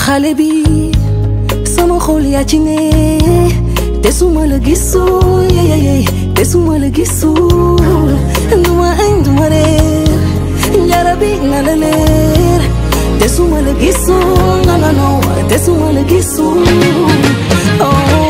xale bi sama xol yaa ci ne te suma la gisul yeyeye te suma la gisul duma añ duma reer njara bi na la leer te suma la gisul no no no te suma la gisul oh.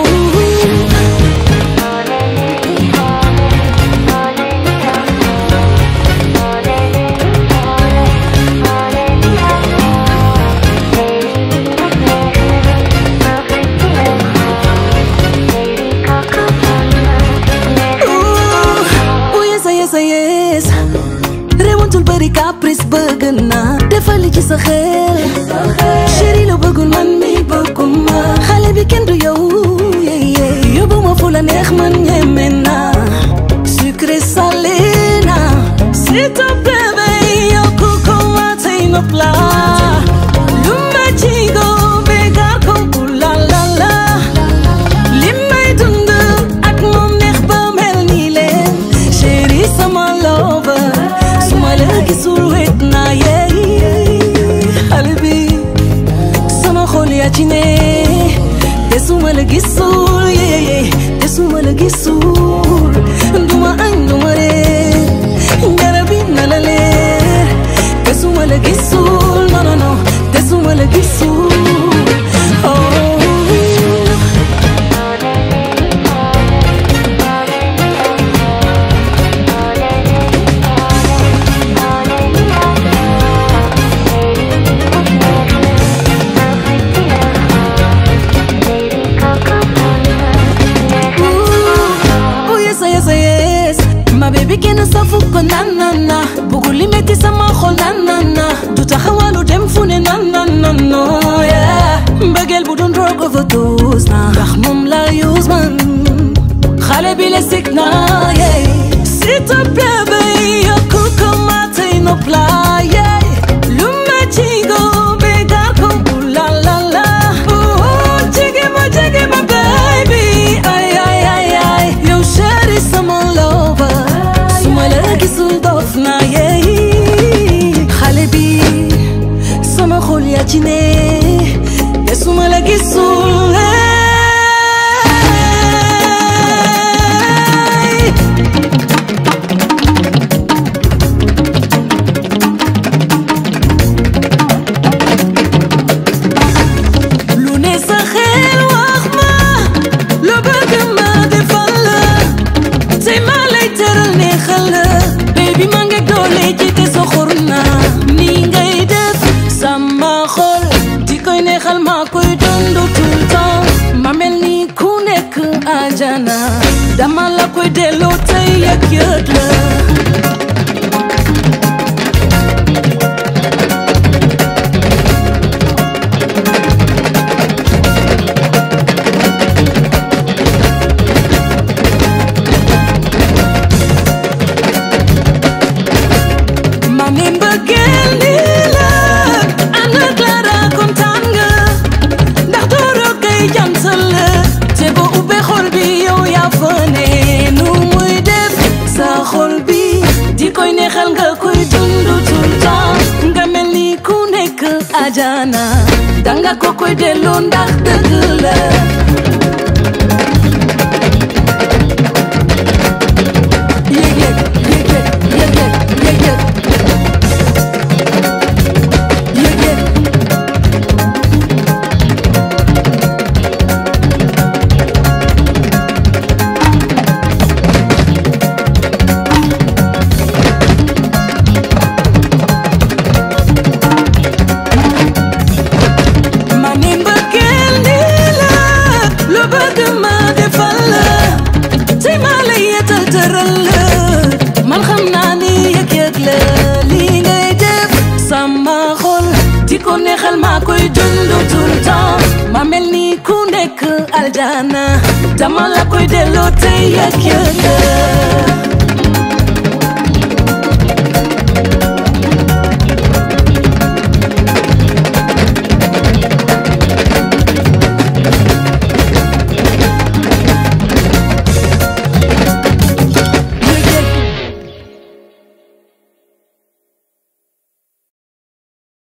oh yes yes yes rewantul bëri caprice bëgg naa defal li ci sa xel chéri la bëggul man mi bëgguma xale bi kenn du yow yeye yóbbu ma fu la neex man ñeme naa sucré salé naa s'il te plaît bay yokku ko ma tey ma plat lu ma ci go bégar ko la la la li may dund ak moom neex ba mel nii leen chéri sama lover su ma la gisul wet naa yeey xale bi sama xol yaa ci ne te su ma la gisul yeey te su ma la gisul duma añ duma reer njara bi na la leer te su ma la gisul non non non te su ma la gisul oh. Ooh, yes, yes, yes. Ma baby kenn safu ko nan nan na bugul li metti sama xol nan nan na du taxawalu dem fu ne nan nan nan no yeah mbëggeel bu doon drogue overdose na ndax moom la use man xale bi la sik na yeah s'il te plaît bay yokku ko ma tey no pla yeah lu ma ci go bégar ko ooh la la la ooh jege ma jege ma baby ay ay ay ay yow chéri sama lover su ma la gisul dof na yeey xale bi sama xol yaa ci ne te su ma la gisul hey. lu ne sa xel wax ma lu bëgg ma defal la tey ma lay teral neexal la baby ma ngi doole ji te soxor na ni ngay def sama xol di koy neexal ma koy dund tout le temps ma mel ni ku nekk ajana dama la koy delloo tey yëg yëg la ma ne mbëggeel nii la ànd ak Clara kontaan nga ndax dooro kay jantal la te ba ubbee xol bi yow yaa fa ne nu muy def sa xol bi di koy neexal nga koy dund tout le temps nga mel ni ku nekk ajana danga ko koy delloo ndax dëgg la yëg yëg yëg yëg yëg yëg yëg yëg yëg ma ne mbëggeel nii la lu bëgg ma defal la te ma la yetal tëral la man xam naa ni yëg-yëg la lii ngay def sama xol di ko neexal maa koy dund tout le temps ma mel ni ku nekk aljana dama la koy delloo te yëg-yëg la